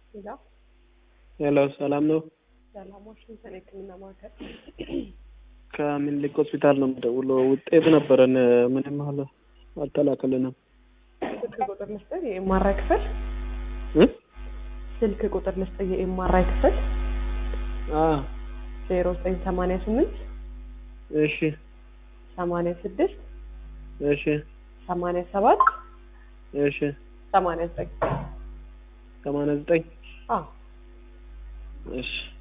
ሌላ ሄሎ ሰላም ነው? ሰላም ዋሽንግተን የህክምና ማዕከል ከምኒልክ ሆስፒታል ነው የምደውለው። ውጤት ነበረን ምንም አለ አልተላከልንም። ስልክ ቁጥር ልስጥህ የኤምአርአይ ክፍል እ? ስልክ ቁጥር ልስጥህ የኤምአርአይ ክፍል አ ዜሮ ዘጠኝ ሰማንያ ስምንት እሺ ሰማንያ ስድስት እሺ ሰማንያ ሰባት እሺ ሰማንያ ዘጠኝ ሰማንያ ዘጠኝ አዎ እሺ